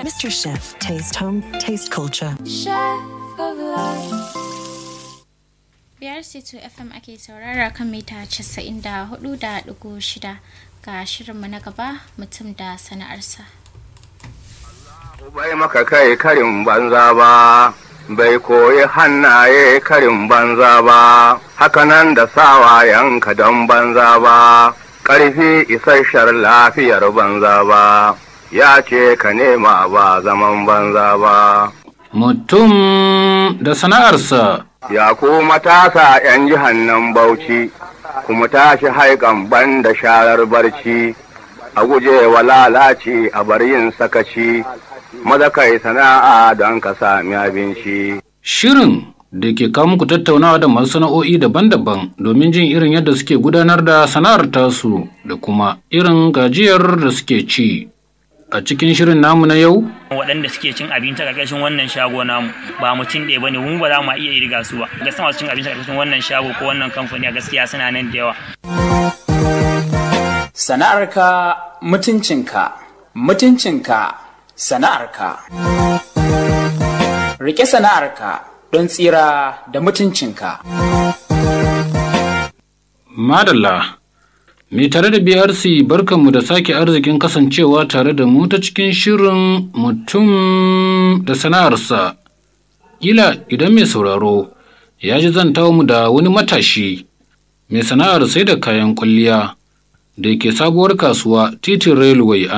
Mr. Chef, taste home, taste culture. Chef of life. biyar c2 fm ake saurara kan mita 94.6 ga shirinmu na gaba mutum da sana'arsa bai maka kai karin banza ba bai koyi hannaye karin banza ba hakanan da sawayenka don banza ba ƙarfi isasshen lafiyar banza ba ya ce ka nema ba zaman banza ba Mutum da sana'arsa ya ku matasa 'yan jihan nan bauchi kuma tashi haikan ban da sharar barci a guje wa lalaci a bar yin sakaci maza kai sana'a don ka sami abinci shirin da ke kawo muku tattaunawa da masu sana'o'i daban-daban domin jin irin yadda suke gudanar da sana'ar tasu da kuma irin gajiyar da suke ci. A cikin shirin namu na yau, waɗanda suke cin abinci a ƙarƙashin wannan shago namu ba mutum ɗaya bane mu ba za mu iya irga su ba gaskiya masu cin abinci a ƙarƙashin wannan shago ko wannan kamfani a gaskiya suna nan da yawa Sana'arka mutuncinka, mutuncinka sana'arka. Rike sana'arka don tsira da mutuncinka. Madalla, mai tare da BRC barkanmu da sake arzikin kasancewa tare da mu ta cikin shirin mutum da sana'arsa. Kila idan mai sauraro ya ji zantawa mu da wani matashi mai sana'ar sai da kayan kwalliya da ke sabuwar kasuwa titin railway a